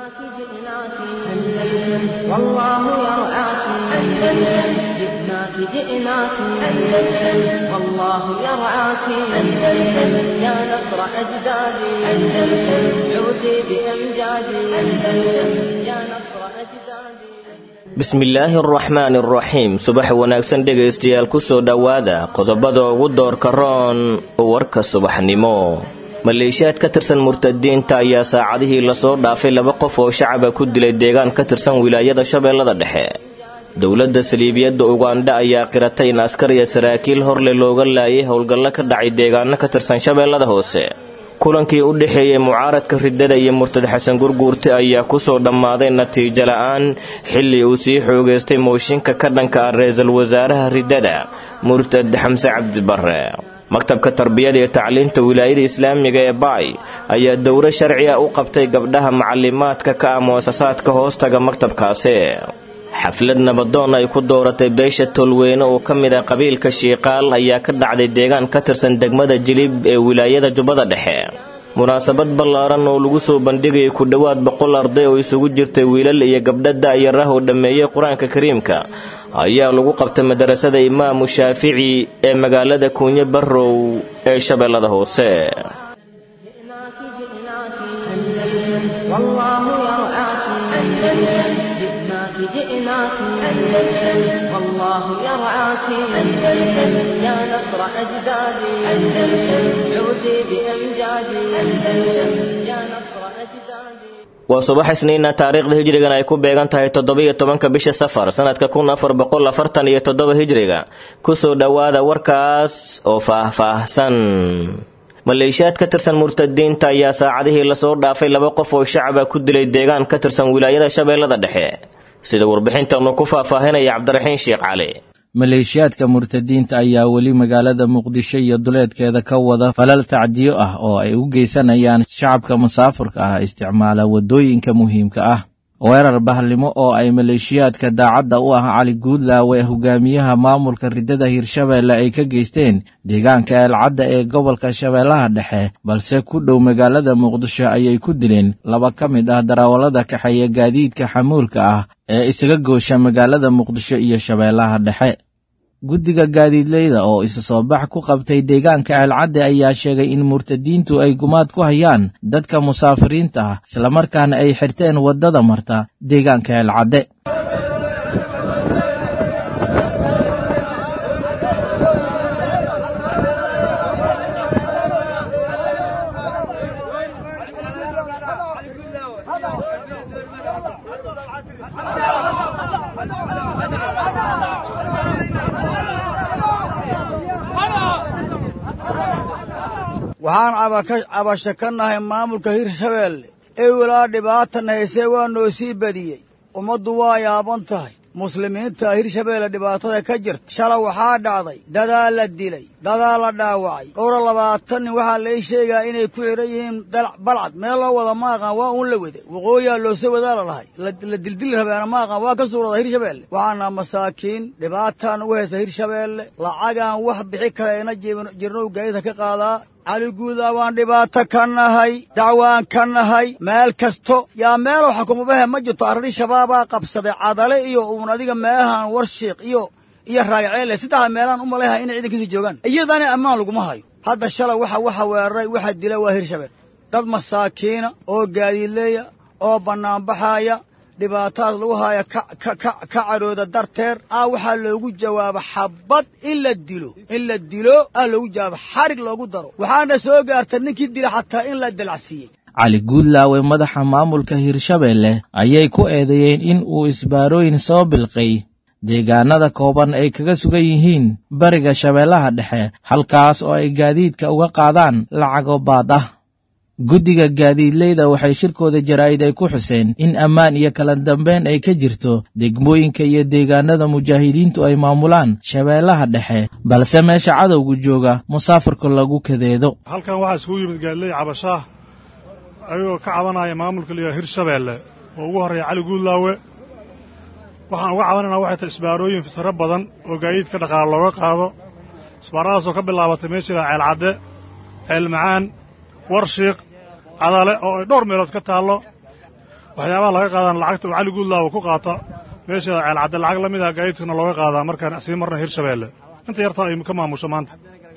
جئناك جئناك أندلس والله يرعاك أندلس جئناك جئناك أندلس والله يرعاك أندلس يا نصر أجدادي أندلس عودي بأمجادي أندلس يا نصر أجدادي bismillaahi araxmaani araxiim subax wanaagsan dhegaystayaal ku soo dhowaada qodobada ugu doorka roon warka subaxnimo maleeshiyaad ka tirsan murtadiinta ayaa saacadihii lasoo dhaafay laba qof oo shacaba ku dilay deegaan ka tirsan wilaayada shabeellada dhexe dowladda saliibiyadda ugandha ayaa qiratay in askar iyo saraakiil horle looga laayay howlgallo ka dhacay deegaano ka tirsan shabeellada hoose kulankii u dhexeeyey mucaaradka riddada iyo murtad xasan gurguurte ayaa kusoo dhammaaday natiijo la-aan xilli uu sii xoogaystay mooshinka ka dhanka ah ra-iisul wasaaraha riddada murtad xamse cabdibarre maktabka tarbiyada iyo tacliinta wilaayada islaamiga ee baay ayaa dowro sharci ah u qabtay gabdhaha macalimaadka ka ah mu'asasaadka hoostaga maktabkaasi xaflad nabadoon ay ku dooratay beesha tolweyne oo ka mid ah qabiilka shiiqaal ayaa ka dhacday deegaan ka tirsan degmada jilib ee wilaayada jubbada dhexe munaasabad ballaaran oo lagu soo bandhigayay ku dhowaad boqol arday oo isugu jirtay wiilal iyo gabdha da'yarah oo dhammeeyey qur-aanka kariimka ayaa lagu qabtay madarasada imaamu shaafici ee magaalada kuunye barrow ee shabeellada hoose جئناك جئناك أندلس والله يرعاك أندلس جئناك جئناك أندلس والله يرعاك أندلس يا نصر أجدادي أندلس عودي بأمجادي أندلس يا نصر أجدادي waa subax isniina taariikhda hijrigan ay ku beegan tahay toddobiyo tobanka bisha safar sanadka kun afar boqol afartan iyo toddoba hijriga kusoo dhowaada warkaas oo faah-faahsan maleeshiyaad ka tirsan murtadiinta ayaa saacadihii lasoo dhaafay laba qof oo shacaba ku dilay deegaan ka tirsan wilaayada shabeellada dhexe sida warbixintanu ku faahfaahinaya cabdiraxiin sheekh cali maleeshiyaadka murtadiinta ayaa weli magaalada muqdisho iyo duleedkeeda ka wada falal tacdiyo ah oo ay u geysanayaan shacabka musaafurka ah isticmaala waddooyinka muhiimka ah weerar bahlimo oo ay maleeshiyaadka daacadda u ah cali guudlaawe hogaamiyaha maamulka riddada hirshabeelle ay ka geysteen deegaanka eelcadda ee gobolka shabeellaha dhexe balse ku dhow magaalada muqdisho ayay ku dileen laba ka mid ah darawallada kaxeeya gaadiidka xamuulka ah ee isaga goosha magaalada muqdisho iyo shabeellaha dhexe guddiga gaadiidleyda oo isa soo bax ku qabtay deegaanka ceelcadde ayaa sheegay in murtadiintu ay gumaad ku hayaan dadka musaafiriinta ah islamarkaana ay xirteen waddada marta deegaanka ceelcadde waxaan cabasho ka nahay maamulka hirshabeelle ewelaa dhibaatan haysee waa noo sii badiyey ummaddu waa yaaban tahay muslimiinta hirshabeelle dhibaatada ka jirta shala waxaa dhacday dadaa la dilay dadaa la dhaawacay dhowra labaatan nin waxaa lai sheegaa inay ku xidhan yihiin balcad meel loo wada ma aqaan waa uun la wada waqooyaa loosoo wadaa la lahay la dildili rabeena ma aqaan waa ka suurada hirshabeelle waxaana masaakiin dhibaataan ugu haysta hirshabeelle lacagaan wax bixi karayna jirnow gaadida ka qaadaa cali guudaa waan dhibaato ka nahay dacwaan ka nahay meel kasto yaa meelow xakumabahe ma jirto arri shabaabaa qabsaday cadale iyo uun adiga meelahan warshiiq iyo iyo raagaceele saddexda meelaan u malayha inay ciidankiisa joogaan iyadana ammaan laguma hayo hadda shalay waxa waxa weeraray waxa dila waa hirshabeel dad masaakiina oo gaadiidleeya oo bannaanbaxaaya dhibaatadaas lagu haaya ka cadhooda darteed ah waxaa loogu jawaaba xabbad in la dilo in la dilo ah loogu jawaaba xarig loogu daro waxaana soo gaarta ninkii dila xataa in la dalacsiiyey cali guudlaawe madaxa maamulka hirshabeelle ayay ku eedeeyeen in uu isbaarooyin soo bilqay deegaanada kooban ay kaga sugan yihiin bariga shabeellaha dhexe halkaas oo ay gaadiidka uga qaadaan lacago baad ah guddiga gaadiidleyda waxay shirkooda jaraa'id ay ku xuseen in ammaan iyo kala dambeyn ay ka jirto degmooyinka iyo deegaanada mujaahidiintu ay maamulaan shabeellaha dhexe balse meesha cadowgu jooga musaafirka lagu kadeedo halkan waxaa isugu yimid gaadiley cabashaah ayagoo ka cabanaya maamulka liyaa hirshabeelle oo ugu horreeya cali guudlaawe waxaan uga cabanaynaa waxay tahay isbaarooyin fitiro badan oo gaadiidka dhaqaale looga qaado isbaaradaasoo ka bilaabatay meesha ilaa ceelcadde ceelmacaan warshiiq cadale oo ay dhowr meelood ka taallo waxyaabaha laga qaadaan lacagta uu cali guudlaawo ku qaata meesha ceelcadde lacag la mid ah gaadiidkana looga qaadaa markaan sii marna hirshabeelle inta yartaa ay ka maamusho maanta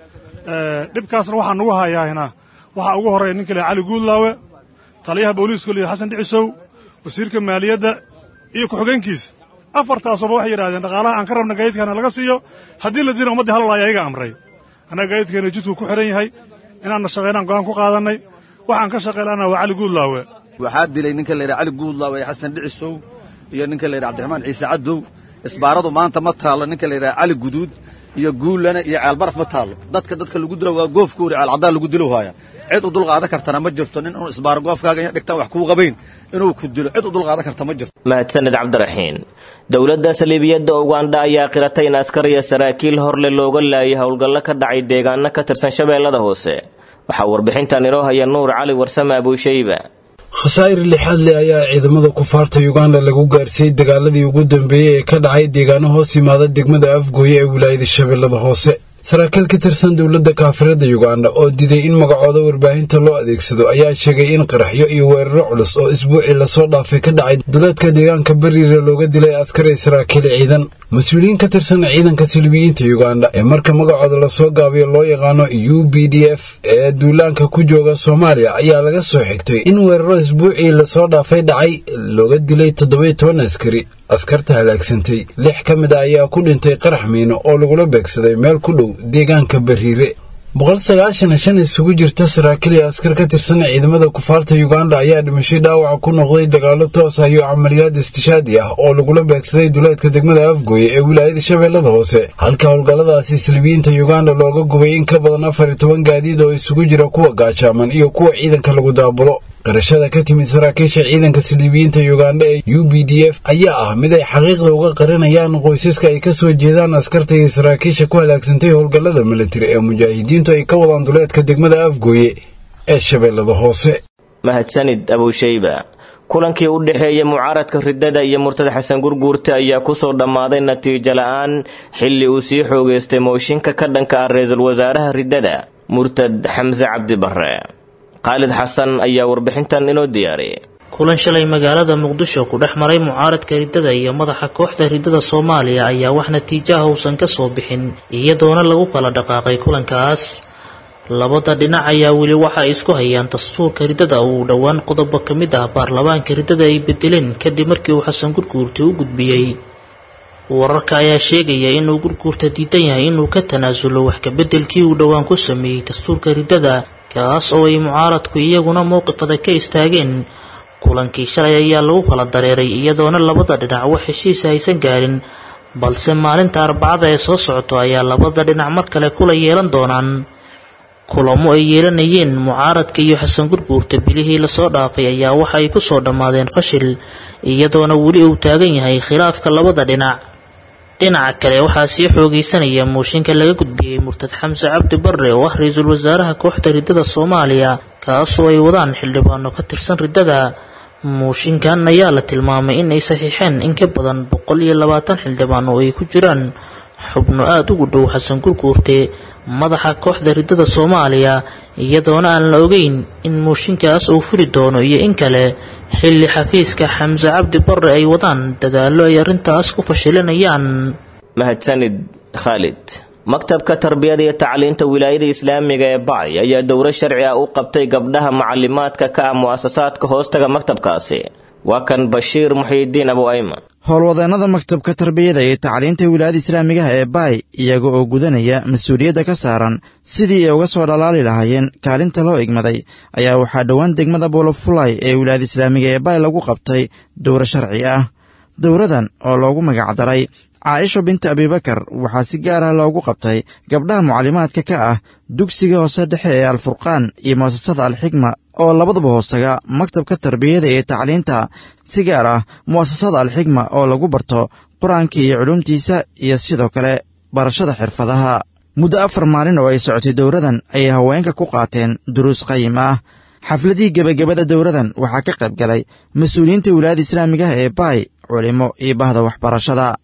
dhibkaasna waxaa nugu hayaahina waxaa ugu horreeya ninka le cali guudlaawe taliyaha booliiska liya xasan dhicisow wasiirka maaliyadda iyo ku-xigeenkiisa afartaasuba waxay yidhahdeen dhaqaalaha aan ka rabna gaadiidkaana laga siiyo haddii la dina ummaddii halal ayaa iga amray annaga gaadiidkeena jidku ku xidhan yahay inaanna shaqaynaan go'aan ku qaadannay waxaan ka shaqaylana waa cali guudlaawe waxaa dilay ninka la yidhaha cali guudlaawe xasan dhicisow iyo ninka la yidhaha cabdiraxmaan ciise cadow isbaaradu maanta ma taallo ninka la yidhaha cali guduud iyo guullana iyo ceelbaraf ma taallo dadka dadka lagu dilo waa goofkuuri ceelcaddaan lagu dilo haaya cid u dulqaadan kartana ma jirto nin inuu isbaaro goofkaaga iyo dhigtaan wax kuu qabayn inuu ku dilo cid u dulqaadan karta ma jirto mahadsaned cabdiraxiin dowladda saliibiyadda ugandha ayaa qiratay in askar iyo saraakiil horle looga laayay howlgallo ka dhacay deegaano ka tirsan shabeellada hoose waxaa warbixintan inoo haya nuur cali warsame abuushayba khasaa'ir lixaad leh ayaa ciidamada kufaarta yuganda lagu gaarsiiyey dagaaladii ugu dambeeyey ee ka dhacay deegaano hoos yimaada degmada afgooye ee wilaayada shabeellada hoose saraakiil ka tirsan dowladda kaafirada yuganda oo diiday in magacooda warbaahinta loo adeegsado ayaa sheegay in qaraxyo iyo weeraro culus oo isbuucii lasoo dhaafay ka dhacay duleedka deegaanka bariira looga dilay askari saraakiil ciidan mas-uuliyiin ka tirsan ciidanka silibiyiinta yuganda ee marka magacooda lasoo gaabiyo loo yaqaano u b d f ee duulaanka ku jooga soomaaliya ayaa laga soo xigtay in weeraro isbuucii lasoo dhaafay dhacay looga dilay toddobiyo toban askari askarta halaagsantay lix ka mid a ayaa ku dhintay qarax miino oo lagula beegsaday meel ku dhow deegaanka bariire boqol sagaashan shan isugu jirta saraakiil iyo askar ka tirsan ciidamada kufaarta yuganda ayaa dhimashay dhaawaca ku noqday dagaallo toos ah iyo camaliyaad istishaadi ah oo lagula beegsaday duleedka degmada afgooye ee wilaayada shabeellada hoose halka howlgalladaasi silibiyiinta yuganda looga gubay in ka badan afar iyo toban gaadiid oo isugu jira kuwa gaajaaman iyo kuwa ciidanka lagu daabulo qarashada ka timid saraakiisha ciidanka siliibiyiinta yuganda ee u b d f ayaa ah mid ay xaqiiqda uga qarinayaan qoysaska ay ka soo jeedaan askarta iyo saraakiisha ku halaagsantay howlgallada militari ee mujaahidiintu ay ka wadaan duleedka degmada afgooye ee shabeellada hoose mahadsanid abuushayba kulankii u dhexeeya mucaaradka riddada iyo murtada xasan gurguurta ayaa kusoo dhammaaday natiijo la-aan xilli uu sii xoogeystay mooshinka ka dhanka ah ra-iisul wasaaraha riddada murtad xamse cabdi barre khaalid xasan ayaa warbixintan inoo diyaariyay kulan shalay magaalada muqdisho ku dhex maray mucaaradka riddada iyo madaxa kooxda riddada soomaaliya ayaa wax natiijaha uusan ka soo bixin iyadoona lagu kala dhaqaaqay kulankaas labada dhinac ayaa weli waxa ay isku hayaan dastuurka riddada uu dhowaan qodobo ka mid ah baarlamaanka riddada ay bedeleen kadib markii uu xasan gurguurta u gudbiyey wararka ayaa sheegaya inuu gurguurta diidan yahay inuu ka tanaasulo wax kabedelkii uu dhowaan ku sameeyey dastuurka riddada kaas oo ay mucaaradku iyaguna mowqifada ka istaageen kulankii shalay ayaa lagu kala dareeray iyadoona labada dhinac wax heshiisa aysan gaarin balse maalinta arbacada ee soo socoto ayaa labada dhinac mar kale kula yeelan doonaan kulamo ay yeelanayeen mucaaradka iyo xasan gurguurta bilihii lasoo dhaafay ayaa waxa ay ku soo dhammaadeen fashil iyadoona weli uu taagan yahay khilaafka labada dhinac dhinaca kale waxaa sii xoogaysanaya mooshinka laga gudbiyey murtad xamse cabdi barre oo ah ra-iisul wasaaraha kooxda riddada soomaaliya kaasoo ay wadaan xildhibaano ka tirsan riddada mooshinkan ayaa la tilmaamay in ay saxiixeen in ka badan boqol iyo labaatan xildhibaan oo ay ku jiraan xubno aada ugu dhow xasan gurguurte madaxa kooxda riddada soomaaliya iyadoona aan la ogeyn in mooshinkaas uu fuli doono iyo in kale xilli xafiiska xamse cabdi barre ay wadaan dadaallo ay arrintaas ku fashilinayaan mahadsanid khaalid maktabka tarbiyada iyo tacliinta wilaayada islaamiga ee bacay ayaa dowro sharci ah u qabtay gabdhaha macalimaadka ka ah mu'asasaadka hoostaga maktabkaasi waa kan bashiir muxiidiin abu ayman howlwadeennada maktabka tarbiyada iyo tacliinta wilaayada islaamigaha ee baay iyaga oo gudanaya mas-uuliyadda ka saaran sidii ay uga soo dhalaali lahaayeen kaalinta loo igmaday ayaa waxaa dhowaan degmada boolofulay ee wilaayada islaamiga ee baay lagu qabtay dowro sharci ah dowradan oo loogu magacdaray caaisho binta abibakar waxaa si gaar ah loogu qabtay gabdhaha mucalimaadka ka ah dugsiga hoose dhexe ee alfurqaan iyo mu'asasada alxigma oo labaduba hoostaga maktabka tarbiyada iyo tacliinta si gaar ah mu'asasada alxigma oo lagu barto qur-aanka iyo culuumtiisa iyo sidoo kale barashada xirfadaha muddo afar maalin oo ay socotay dowradan ayay haweenka ku qaateen duruus qayim ah xafladihii gebagabada dowradan waxaa ka qayb galay mas-uuliyiinta wilaayada islaamigaha ee baay culimo iyo bahda waxbarashada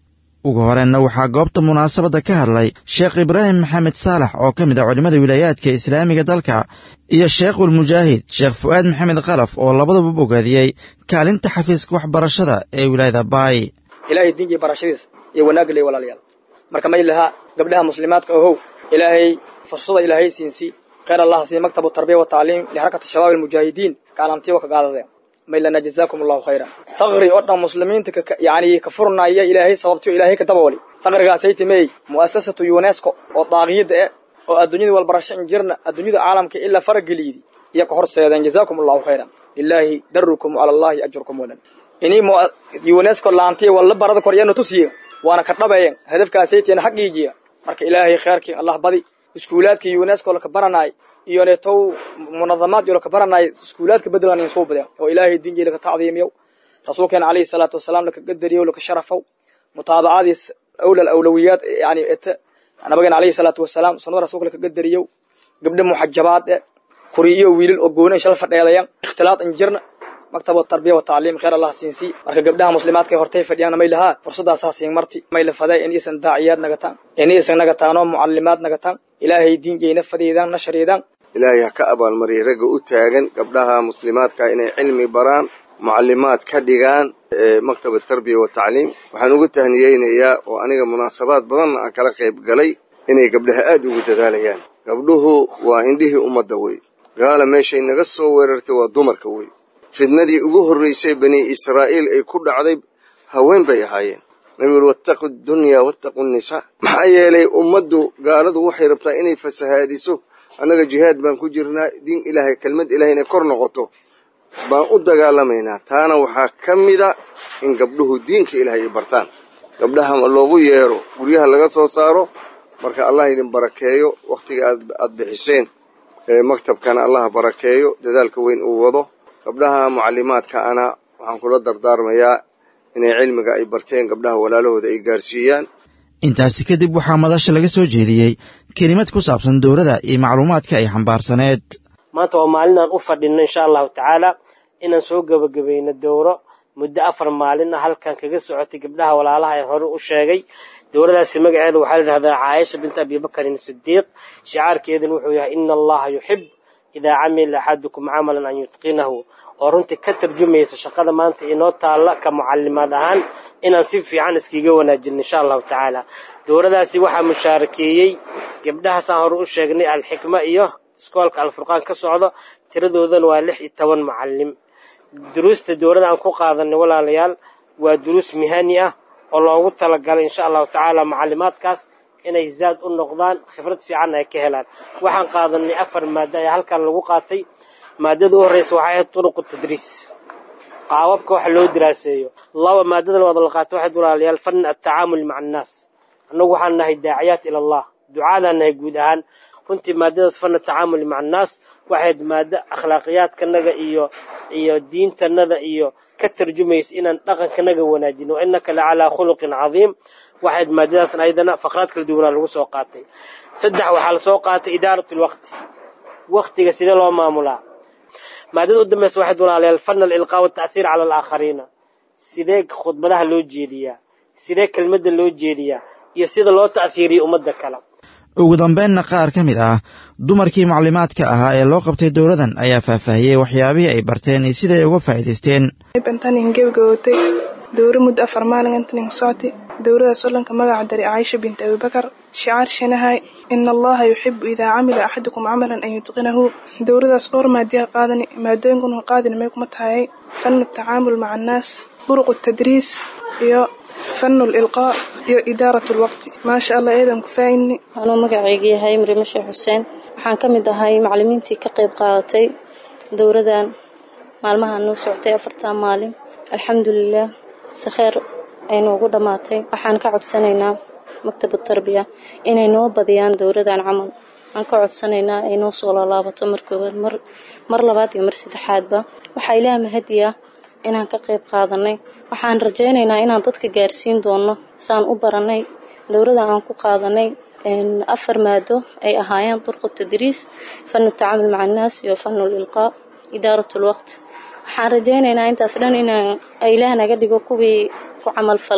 ugu horeenna waxaa goobta munaasabadda ka hadlay sheekh ibraahim maxamed saalax oo ka mid ah culimmada wilaayaadka islaamiga dalka iyo sheekhulmujaahid sheekh fu'aad maxamed khalaf oo labadaba bogaadiyey kaalinta xafiiska waxbarashada ee wilaayada baay ilaahay diinkii barashadiis iyo wanaagga ley walaalayaal marka may lahaa gabdhaha muslimaadka ohow ilaahay fursada ilaahay siinsii khayr allah sii maktabu tarbiya wa tacliim lixarakati shabaab almujaahidiin kaalantiiwa ka qaadadeen maylana jazaakum allahu khayra faqri oo dhan muslimiinta yani ka furnaya ilaahay sababtiyo ilaahay ka dabooli faqrigaasay timey mu'asasatu unesco oo daaqiyada eh oo adduunyada walbarasho injirna adduunyada caalamka ilaa farageliydi iyo ka horseedeen jazaakum allahu khayran lilaahi darukum cala allahi ajrukum walan inii unesco laantiya walla barada koryano tusiye waana ka dhabeeyen hadafkaasaytiina xaqiijiya marka ilaahay khayrkii allah badi iskuulaadkii unesco laka baranaay iyo neetow munadamaad iyo laka baranaay iskuulaadka bedelan in soo badeen oo ilaahay diinjii laka tacdiimiyow rasuulkeena calayhi salaatu wasalaam laka qadariyow laka sharafow mutaabacadiis awlal awlawiyaad yani ete nabigeena calayhi salaatu wasalaam sunnada rasuulka laka qadariyow gabdho muxajabaad e kuri iyo wiilal oo gooni shal fadheedayan ikhtilaad injirna maktab tarbiya wa tacliim khayr allah siinsii marka gabdhaha muslimaadka hortay fadhiyaan may lahaa fursadaasaa siin marti may la faday in iisan daaciyaad nagataan in iisan nagataanoo mucallimaad nagataan ilaahay diinkeyna fadeydaan nashriidaan ilaahay ha ka abaalmariyay ragga u taagan gabdhaha muslimaadka inay cilmi baraan mucallimaad ka dhigaan maktaba tarbiya wa tacliim waxaan ugu tahniyeynayaa oo aniga munaasabaad badanna aan kala qayb galay inay gabdhaha aad ugu dadaalayaan gabdhuhu waa indhihii ummadda wey gaala meeshay naga soo weerartay waa dumarka wey fidnadii ugu horraysay bani israa'iil ay ku dhacday haween bay ahaayeen nabigu uri wattaqu dunyaa wattaqu nisaa maxaa yeelay ummaddu gaaladu waxay rabtaa inay fasahaadiso annaga jihaad baan ku jirnaa diin ilaahay kelmad ilahay inay kor noqoto baan u dagaalamaynaa taana waxaa ka mida in gabdhuhu diinka ilaahay ay bartaan gabdhaha loogu yeero guryaha laga soo saaro marka allah idin barakeeyo wakhtiga aad bixiseen maktabkana allah barakeeyo dadaalka weyn uu wado gabdhaha mucallimaadka ana waxaan kula dardaarmayaa inay cilmiga ay barteen gabdhaha walaalahooda ay gaarsiiyaan intaasi kadib waxaa madasha laga soo jeediyey kelimad ku saabsan dowladda iyo macluumaadka ay xambaarsaneed maanta waa maalinaan u fadhinno insha allahu tacaala inaan soo gebagabayno dowro muddo afar maalin ah halkan kaga socotay gabdhaha walaalaha ee hore u sheegay dowladaasi magaceeda waxaa la yidhahdaa caaisha binta abibakarin sidiiq shicaarkeedana wuxuu yahay ina allaha yuxib idaa camila axadukum camalan an yutqinahu oo runtii ka tarjumaysa shaqada maanta inoo taalla ka mucallimaad ahaan inaan si fiican iskiga wanaajino insha allahu tacaala dowladaasi waxaa mushaarakeeyey gabdhahaasaan hore u sheegnay alxikma iyo iskoolka alfurqaan ka socdo tiradoodana waa lix iyo toban mucallim duruusta dowladda aan ku qaadanay walaalayaal waa duruus mihani ah oo loogu talagalay insha allahu tacaala mucallimaadkaas inay zaad u noqdaan khibrad fiican ay ka helaan waxaan qaadanay afar maado ayaa halkan lagu qaatay maadada u horreysa waxay ahayd turuqu tadriis qaababka wax loo diraaseeyo laba maadada labaad la qaatay waxayd walaalayaal fan atacaamul maca annaas annagu waxaan nahay daaciyaat ila allah ducaadaan nahay guud ahaan runtii maadadaas fan atacaamul maca annaas waxayd maado akhlaaqiyaadkanaga iyo iyo diintanada iyo ka tarjumaysa inaan dhaqankanaga wanaajino wa innaka la calaa khuluqin cadiim waxayd maadadaasna ayadana faqraad kala duwanaa lagu soo qaatay saddex waxaa la soo qaatay idaarat lwaqti waktiga sidee loo maamulaa maadada u dambaysa waxayd walaalayaal fan alilqaa wata'hiir cala alaakhariina sidee khudbadaha loo jeediyaa sidee kelmadda loo jeediyaa iyo sida loo ta'hiiriyo ummadda kale ugu dambeynna qaar ka mid ah dumarkii macluumaadka ahaa ee loo qabtay dowladan ayaa faahfaahiyey waxyaabihii ay barteen iyo siday uga faa'iidaysteen bantanin gebagabootay dowro muddo afar maalin intanin socotay dowladaas olanka magaca dari caaisha binti abibakar shicaar shanahay ina allaha yuxibu idaa camila axadukum camalan an yutqinahu dowladaas dhowr maadiya qaadani maadooyinkuna qaadini may kuma tahayay fanu tacaamul maca annaas duruqu tadriis iyo fanu lilqaa iyo idaarat lwaqti maasha allah eedan ku faa'ini anuu magacayga yahay mrime sheekh xuseen waxaan ka mid ahay macalimiintii ka qayb qaadatay dowladan maalmaha noo socotay afartan maalin alxamdulilah si kheer ay noogu dhammaatay waxaan ka codsanaynaa maktabu tarbiya inay noo badiyaan dowladan camal aan ka codsanaynaa ay noo soo laalaabato mar koowaad mar mar labaad iyo mar saddexaadba waxaa ilaah mahadiya inaan ka qayb qaadanay waxaan rajaynaynaa inaan dadka gaarsiin doono saan u baranay dowladda aan ku qaadanay afar maado ay ahaayeen durqu tadriis fanu tacaamul maca annaas iyo fanu lilqaa idaarat lwaqt waxaan rajaynaynaa intaas dhan inaan ilaah naga dhigo kuwii ku camal falay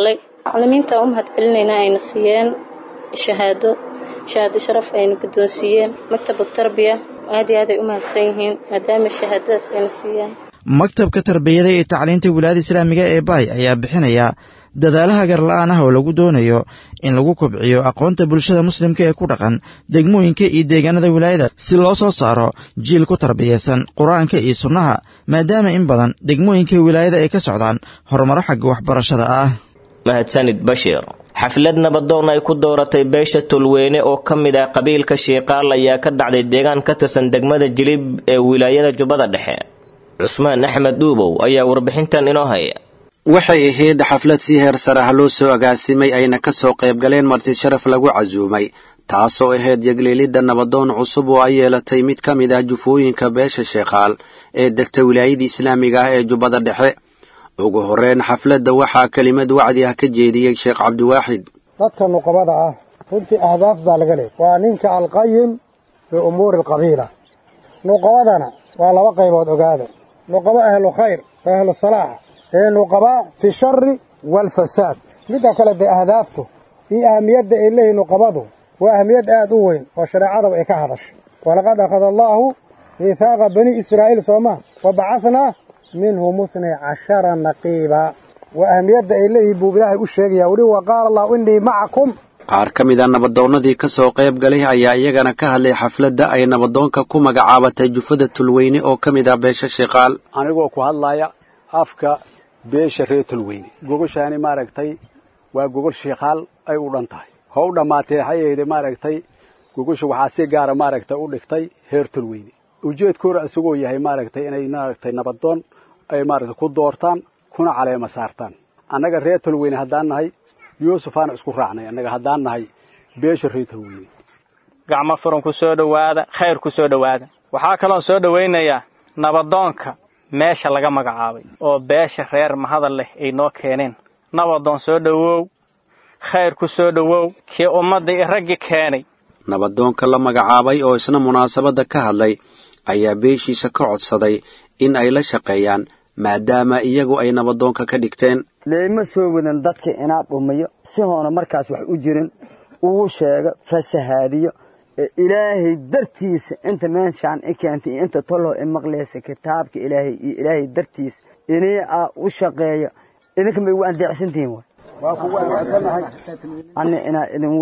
macalimiinta u mahad celinaynaa ayna siiyeen shahaado shahaado sharaf ayna guddoonsiiyeen maktabu tarbiya aad iyo aad ay u mahadsan yihiin maadaama shahaadadaas ayna siiyeen maktabka tarbiyada iyo tacliinta wilaayada islaamiga ee baay ayaa bixinaya dadaalaha garla'aan ah oo lagu doonayo in lagu kobciyo aqoonta bulshada muslimka ee ku dhaqan degmooyinka iyo deegaanada wilaayada si loo soo saaro jiil ku tarbiyaysan qur-aanka iyo sunnaha maadaama in badan degmooyinka wilaayada ay ka socdaan horumaro xagga waxbarashada ah mahadsanid bashiir xaflad nabadoon ay ku dooratay beesha tulweyne oo ka mid ah qabiilka shiiqaal ayaa ka dhacday deegaan ka tirsan degmada jilib ee wilaayada jubbada dhexe cusmaan axmed dhuubow ayaa warbixintan inoo haya waxay ahayd xaflad si heer sare ah loo soo agaasimay ayna ka soo qayb galeen marti sharaf lagu casuumay taasoo ahayd yeglielidda nabadoon cusub oo ay yeelatay mid ka mid ah jufooyinka beesha sheekhaal ee degta wilaayada islaamiga ah ee jubbada dhexe ugu horreyn xafladda waxaa kelimad wacdi ah ka jeediyey sheekh cabdiwaaxid dadka nuqabada ah runtii ahdaaf baa laga leeyay waa ninka alqayim biumuuri alqabiila nuqabadana waa laba qaybood ogaada nuqabo ahlu khayr oo ahlu salaax ee nuqaba fi shari waalfasaad midda kale dee ahdaaftu iyo ahamiyadda ay leeyihin nuqabadu waa ahamiyad aad u weyn oo shareecadaba ay ka hadashay walaqad akhada allaahu miithaaqa bani israa'iil sooma wa bacahnaa minhum itnay cashara naqiiba waa ahamiyadda ay leeyihin buu ilaahay u sheegaya weli wa qaala allahu innii macakum qaar ka mid a nabadoonnadii ka soo qayb galay ayaa iyagana ka hadlay xafladda ay nabadoonka ku magacaabatay jufada tulweyne oo ka mid ah beesha shiqaal anigoo ku hadlaya afka beesha reer tulweyne gogoshaani maaragtay waa gogol shiikaal ay u dhan tahay how dhammaatee hayeede maaragtay gogosha waxaa si gaara maaragtay u dhigtay heer tulweyne ujeedkoora isagoo yahay maaragtay inay maaragtay nabadoon ay maaragtay ku doortaan kuna caleema saartaan annaga reer tulweyne haddaan nahay yuusufaana isku raacnay annaga haddaan nahay beesha reer tulweyne gacmo furan ku soo dhowaada khayr ku soo dhowaada waxaa kaloon soo dhowaynayaa nabadoonka meesha laga magacaabay oo beesha reer mahadal leh ay noo keeneen nabadoon soo dhowow khayr ku soo dhowow kii ummadda i raggi keenay nabadoonka la magacaabay oo isna munaasabadda ka hadlay ayaa beeshiisa ka codsaday in ay la shaqeeyaan maadaama iyagu ay nabadoonka ka dhigteen leema soo wadan dadka inaa dhumiyo si hoona markaas wax u jirin uu sheego fasahaadiyo ilaahay dartiisa inta meeshaan i keentay iyo inta tollow i maqlaysa kitaabka ilaahay iyo ilaahay dartiisa inii aa u shaqeeyo idinka ma igu andeecsantihiin way waa kugu andeecsanahay ani inaa idingu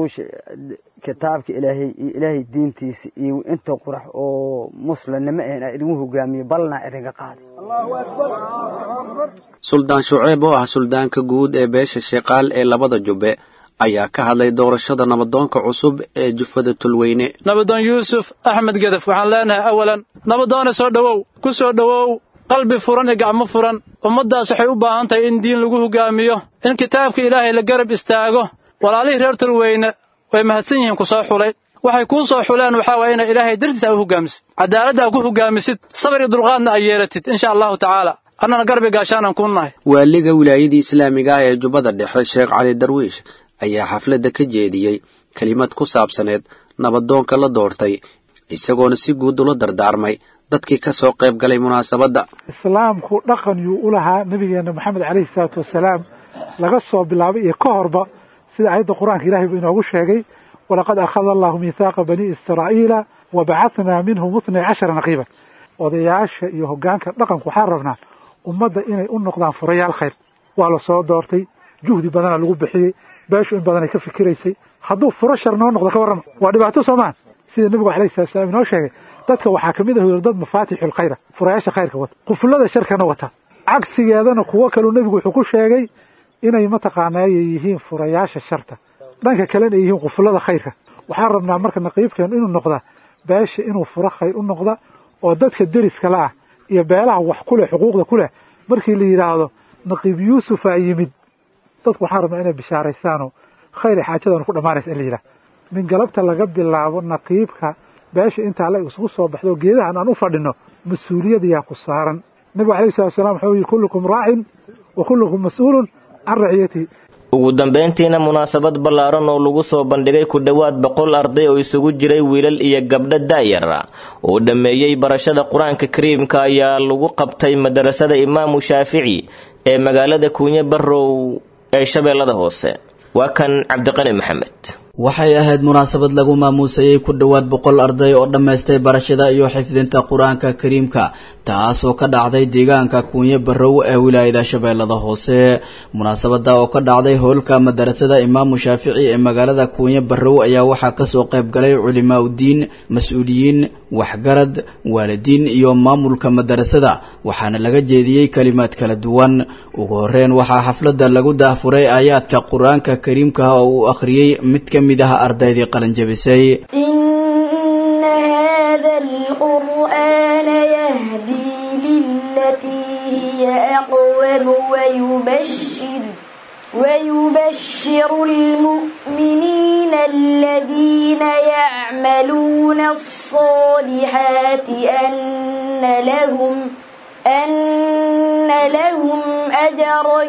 kitaabka ilaahay iyo ilaahay diintiisa iyo inta qurax oo muslimnimo ah inaa idingu hogaamiyo balnaa idinka qaaday suldaan shuceeb oo ah suldaanka guud ee beesha sheekaal ee labada jubbe ayaa ka hadlay doorashada nabadoonka cusub ee jufada tulweyne nabadoon yuusuf axmed gedef waxaan leenahay awalan nabadoone soo dhowow ku soo dhowow qalbi furan iyo gacmo furan ummaddaas waxay u baahan tahay in diin lagu hogaamiyo in kitaabka ilaahay la garab istaago walaalihii reer tulweyne way mahadsan yihiin ku soo xulay waxay kuu soo xuleen waxaa waaya inay ilaahay dartiisa u hogaamisid cadaaladda a ku hogaamisid sabar iyo dulqaadna ay yeelatid insha allahu tacaala annana garbi gaashaanan kuu nahay waaliga wilaayadii islaamiga ah ee jubbada dhexe sheekh cali darwiish ayaa xafladda ka jeediyey kelimad ku saabsaneed nabadoonka la doortay isagoona si guud ula dardaarmay dadkii ka soo qayb galay munaasabadda islaamku dhaqan yuu u lahaa nebigeenna moxamed calayhi salaatu wasalaam laga soo bilaabay iyo ka horba sida aayadda qur-aanka ilahay buu inoogu sheegay walaqad akhada allahu miithaaqa banii israa'iila wa bacahnaa minhum itnay cashara naqiiban odayaasha iyo hoggaanka dhaqanku waxaan rabnaa ummadda inay u noqdaan furayaal khayr waa la soo doortay juhdi badana lagu bixiyey beeshu in badanay ka fikiraysay hadduu furo shar noo noqdo ka warrama waa dhibaato soomaan sida nebigu alayhi salatu salaam inoo sheegay dadka waxaa ka mid ah dad mafaatixul khayra furayaasha khayrka wata qufullada sharkana wata cagsigeedana kuwo kaleu nebigu wuxuu ku sheegay inay mataqaanaayay yihiin furayaasha sharta dhanka kalena ay yihiin qufullada khayrka waxaan rabnaa marka naqiibkeenu inuu noqda beesha inuu furo khayr u noqda oo dadka deriska la ah iyo beelaha wax ku leh xuquuqda ku leh markii la yidhaahdo naqiib yuusufaa yimid dadku waxaan rabnaa inay bishaaraystaanoo khayr xaajadan ku dhammaanaysa in la yidhaha min galabta laga bilaabo naqiibka beesha intaa la isugu soo baxdo geedahan aan u fadhino mas-uuliyad yaa ku saaran nebigu alayhi salatu wasalaam wuxuu yidhi kullukum raacin wa kullukum mas-uulun can raciyatihi ugu dambayntiina munaasabad ballaaran oo lagu soo bandhigay ku dhowaad boqol arday oo isugu jiray wiilal iyo gabdho daayara oo dhammeeyey barashada qur-aanka kariimka ayaa lagu qabtay madarasada imaamu shaafici ee magaalada kuunye barrow ee shabeellada hoose waa kan cabdiqani maxamed waxay ahayd munaasabad lagu maamuusayey ku dhowaad boqol arday oo dhammaystay barashada iyo xifdinta qur-aanka kariimka taasoo ka dhacday deegaanka kuunye barrow ee wilaayada shabeellada hoose munaasabada oo ka dhacday howlka madarasada imaamu shaafici ee magaalada kuunye barrow ayaa waxaa kasoo qayb galay culimaa udiin mas-uuliyiin waxgarad waalidiin iyo maamulka madarasada waxaana laga jeediyey kalimaad kala duwan ugu horeyn waxaa xafladda lagu daahfuray aayaadka qur-aanka kariimka oo uu akhriyey mid ka mid ah ardaydii qalinjabisay إن هذا القرآن يهدي للتي هي أقوم ويبشر ويبشر المؤمنين الذين يعملون الصالحات أن لهم أن لهم أجرا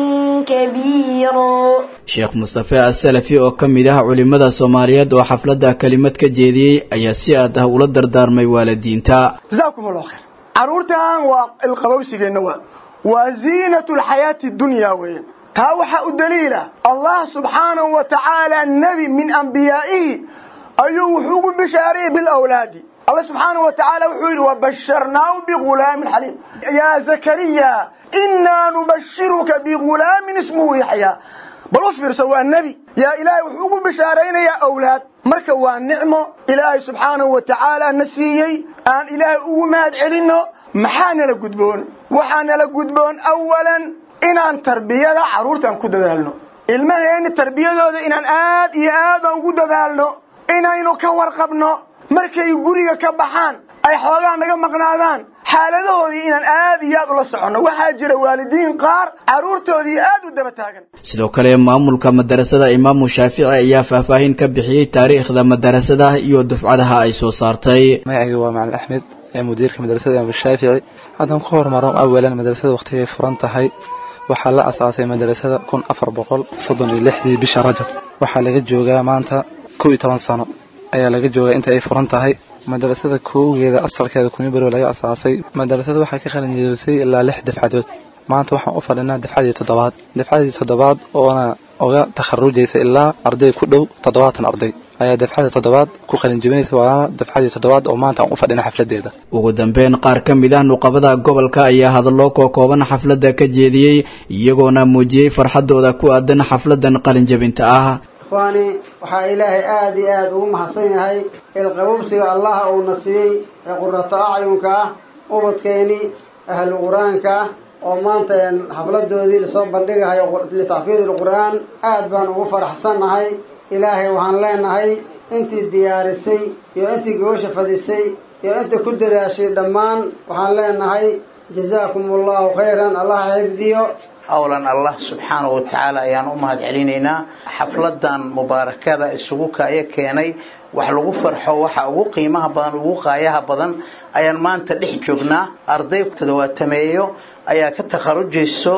كبيرا sheekh mustafe asalafi oo ka mid ah culimmada soomaaliyeed oo xafladda kelimad ka jeediyey ayaa si aad ah ula dardaarmay waalidiinta جزاكم الله خير caruurtan waa ilqabowsigeenna waa waa ziinatu lxayaati dunya weeye taa waxaa u daliila allah subxaanahu wa tacaala nebi min ambiyaa'ihi ayuu wuxuu ugu bishaarayey bilawlaadi allah subxaanahu wa tacaala wuxuu yidhi wabasharnaahu bigulaamin xaliim yaa zakariya inaa nubashiruka bigulaamin ismuhu yaxyaa bal u fiirso waa nebi yaa ilaahay wuxuu ugu bishaaraynayaa awlaad marka waa nicmo ilaahay subxaanahu wa tacaala na siiyey aan ilaahay ugu mahad celinno maxaa nala gudboon waxaa nala gudboon awalan inaan tarbiyada carruurtaan ku dadaalno ilmaheenni tarbiyadooda inaan aad iyo aad aan ugu dadaalno inaynu ka warqabno markay guriga ka baxaan ay xoogaa naga maqnaadaan xaaladahoodii inaan aad iyo aad ula soconno waxaa jira waalidiin qaar carruurtoodii aad u daba taagan sidoo kale maamulka madarasada imaamu shaafici ayaa faahfaahin ka bixiyey taariikhda madarasada iyo dufcadaha ay soo saartay magacayga waa macalin axmed ee mudiirka madrasada imaamu shaafici haddaan ku hormaro awalan madrasada wakhtigay furan tahay waxaa la asaasay madrasada kun afar boqol soddon iyo lixdii bisha rajab waxaa laga joogaa maanta kow iyo toban sano ayaa laga joogaa inta ay furan tahay madrasada koogeeda asalkeeda kumibarow laga asaasay madrasada waxaa ka qalinjeebisay ilaa lix dafcadood maanta waxaan u fadhinaa dafcadii toddobaad dafcadii toddobaad oona oga takharujaysa ilaa arday ku dhow toddobaatan arday ayaa dafcada toddobaad ku qalinjebinaysa waana dafcadii toddobaad oo maanta aan u fadhina xafladeeda ugu dambeyn qaar ka mid ah nuqabada gobolka ayaa hadallo kookooban xafladda ka jeediyey iyagoona muujiyey farxadooda ku aadan xafladan qalinjebinta ah ikhwaani waxaa ilaahay aada iyo aada ugu mahadsan yahay ilqabobsiga allaha uuna siiyey ee qurato acyunka ah ubadkeeni ahlu qur-aanka ah oo maanta xafladoodii lasoo bandhigahayo litacfiid ilqur'aan aad baan ugu faraxsannahay ilaahay waxaan leenahay intii diyaarisay iyo intii gobasha fadisay iyo intii ku dadaashay dhammaan waxaan leenahay jazaakum allahu khayran allah xifdiyo awlan allah subxaanahu wa tacaala ayaan u mahad celinaynaa xafladan mubaarakada isugu kaya keenay wax lagu farxo waxa ugu qiimaha badan ugu qaayaha badan ayaan maanta dhex joognaa arday toddobaatameeyo ayaa ka takharujayso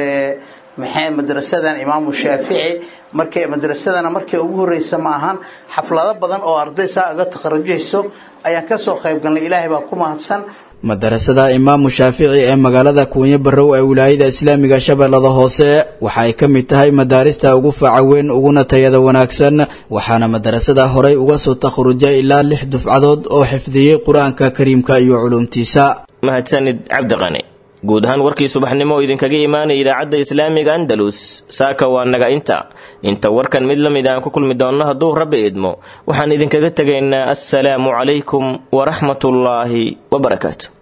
maxay madrasadan imaamu shaafici markay madrasadana markay ugu horreysa ma ahan xaflado badan oo arday saa uga takharujayso ayaan kasoo qayb galnay ilaahay baa ku mahadsan madarasada imaamu shaafici ee magaalada kuunye barrow ee wilaayada islaamiga shabeellada hoose waxa ay ka mid tahay madaarista ugu faaca weyn uguna tayada wanaagsan waxaana madarasada horey uga soo takharujay ilaa lix dufcadood oo xifdiyey qur-aanka kariimka iyo culuumtiisa mahadsanid cabdiqani guud ahaan warkii subaxnimo oo idinkaga imaanaya idaacadda islaamiga andalus saaka waa naga inta inta warkan mid la mid aan ku kulmi doonno hadduu rabbi idmo waxaan idinkaga tegaynaa assalaamu calaykum waraxmatullaahi wabarakaatu